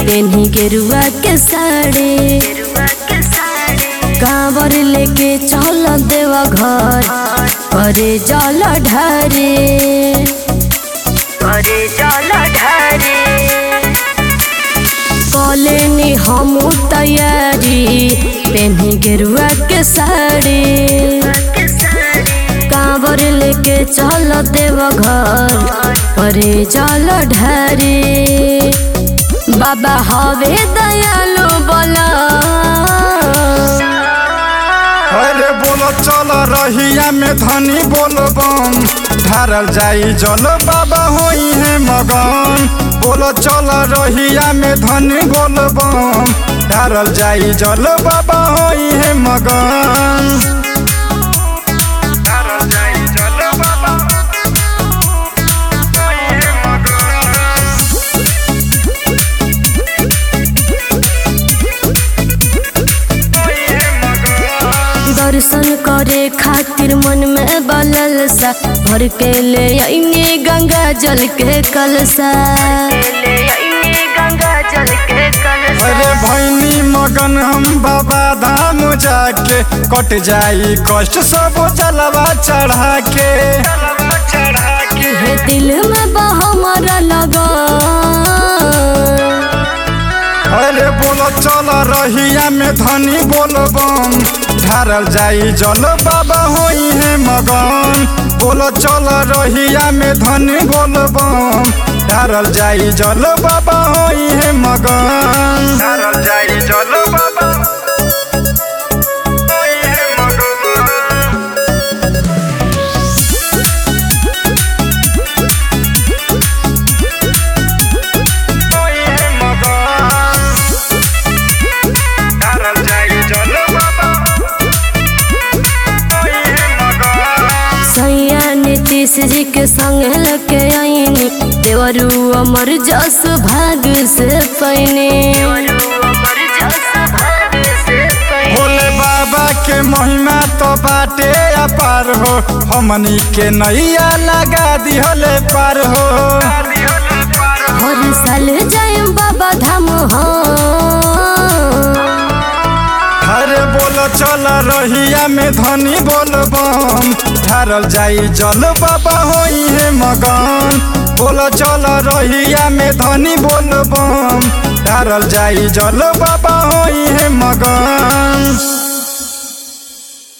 पेन्ही गेरुआ के साड़ी कांवर लेके चल देवा घर करे जल ढारे करे जल ढारे कलेनी हम तैयारी पेन्ही गेरुआ के साड़ी कांवर लेके चल देव घर करे जल ढारे बाबा हवे दयालु बोला अरे बोलो चल रहिया में धनी बोलबम ढारल जाई जल बाबा होई है मगन बोलो चल रहिया में धनी बोलबम ढारल जाई जल बाबा होई है मगन ढारल जाई जल बाबा होई है मगन होई है मगन दर्शन करे खातिर मन में बलल सा भर के ले आएंगे गंगा जल के कलसा अरे भैनी मगन हम बाबा धाम जाके कट जाई कष्ट सब जलवा चढ़ा के हे दिल में बहमरा लगा अरे बोलो चल रहिया में धनी बोलबम ढारल जाई जल बाबा होई है मगन बोलो चल रहिया में धनी बोलबम ढारल जाई जल बाबा होई है मगन ढारल जाई जल बाबा होई है मगन होई है मगन ढारल जाई जल बाबा होई है मगन सैया नीतीश जी के संग लके आईनी देवरू अमर जस भाग से पैने भोले बाबा के महिमा तो बाटे अपार हो हमनी के नैया लगा दिहले पार हो हर साल जाए बाबा धाम हो अरे बोल चल रहिया में धनी बोलबम ढारल जाई जल बाबा होई है मगन बोल चल रहिया में धनी बोलबम ढारल जाई जल बाबा होई है मगन